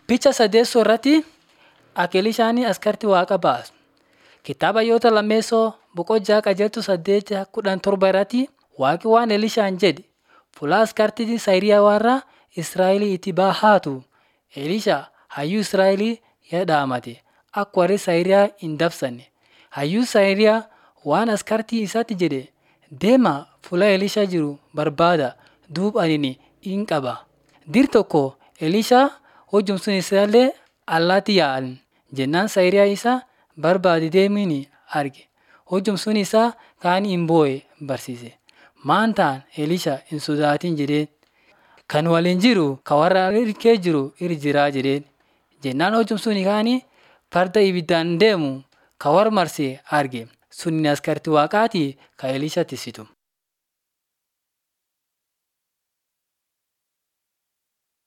Picha sadeessoo irratti akka Elishaan askartii waaqa baasu. Kitaaba Hayyoota lammeessoo boqonnaa qajeeltuu saddeet kudhan torba irratti waaqi waan Elishaan jedhe fuula askartii Sayiriyaa warra Israa'el itti bahaatu. Elisha hayyuu Israa'el yadhaamate akka warri Sayiriyaa hin dabsanne. Hayyuu Sayiriyaa waan askartii isaatti jedhe deemaa fuula Elisha jiru barbaada duub ani hin qaba. Dir tokko Elisha hojjumsuun isaallee allaatti yaa'an jennaan Sayiriyaa isa barbaade deemiin arge. Hojjumsuun isaa kaan hin boo'e barsiise. Maan ta'an Elisha hin sodaatin jedheen. Kan waliin jiru ka warra hirkee jiru irra jiraa jedheen. Jennaan hojjumsuun kaanii farda ibiddaan deemu ka warra marsee arge. Sunni askartii waaqaati ka Elisha tisitu.